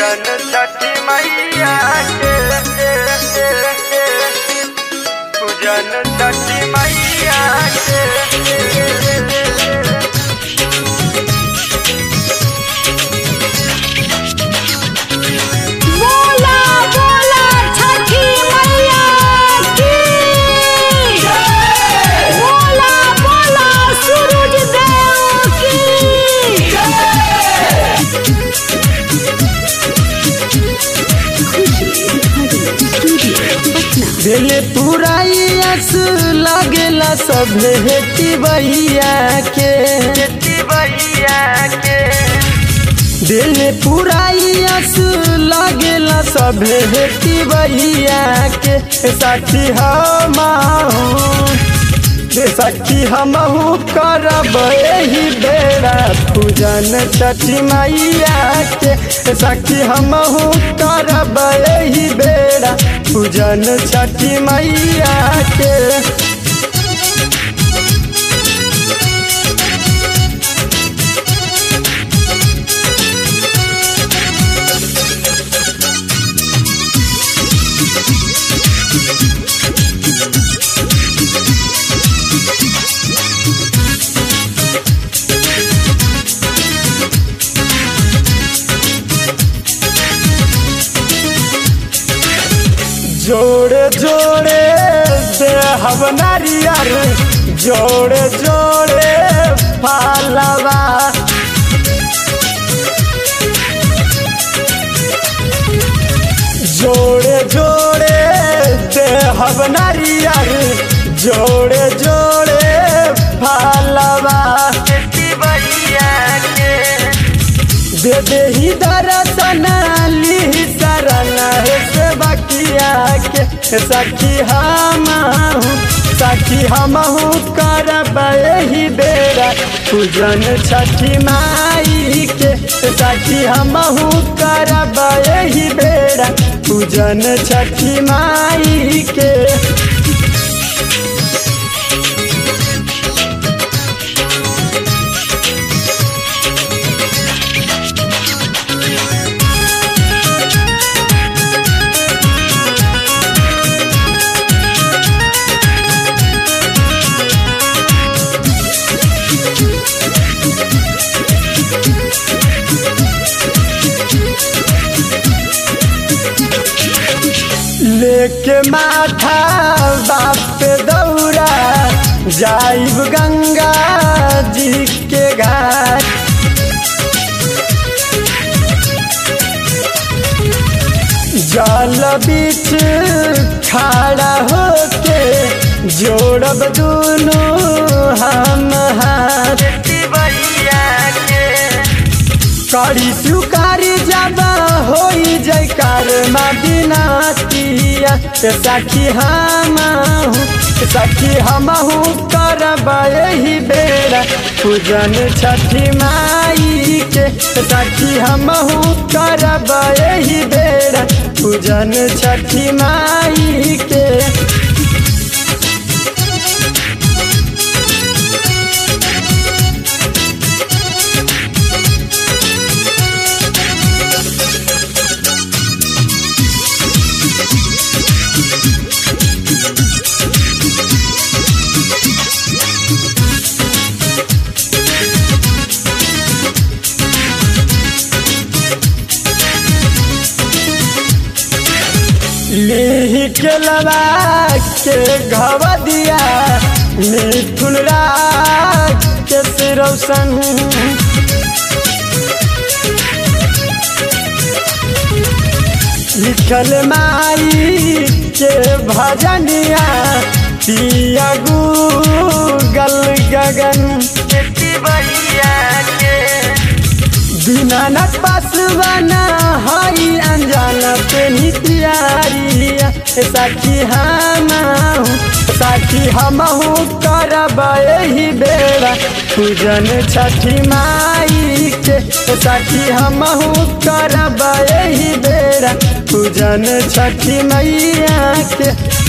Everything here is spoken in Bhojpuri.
पूजन छठी मैया के पूजन छठी मैया के बोला बोला छठी मैया की बोला बोला सूरज देव की दिल पुराइस लागेला सब हेती बहिया के मैया के दिल पुराइस लागेला सब हेती बहिया के साथी हम सखी हमहू करब एही बेड़ा पूजन छठी मैया के सखी हमहू करब एही बेड़ा पूजन छठी मैया के जोड़े जोड़े दे हम नारियर जोड़े जोड़े पालवा जोड़े जोड़े दे हम नारियर जोड़े जोड़े पालवा मैया के दे दे ही दर्शन ली शरण हे से बकिया के सखी हम सखी हमहू करब एही बेरा पूजन छठी माई के सखी हमहू करब एही बेरा पूजन छठी माई के लेके माथा बाप पे दौड़ा जाइब गंगा जी के घाट जल बीच खड़ा होके जोड़ब दोनों हम हाथ मैया के करी सुकारी जब होई जयकार मदीनातिया सखी हम सखी हमहू करब एही बेरा पूजन छठी माई के सखी हमहू करब एही बेरा पूजन छठी माई के लीही के लगा के घव दिया मिथुन राग के सिरौसन लिखल माई के भजनिया पिया गूगल गगन मैया के दीनानाथ पासवाना हई अनजान पे नितियारिया साखी हम साखी हमहू करब एही बेरा पूजन छठी माई के साखी हमहू करब एही बेरा पूजन छठी मैया के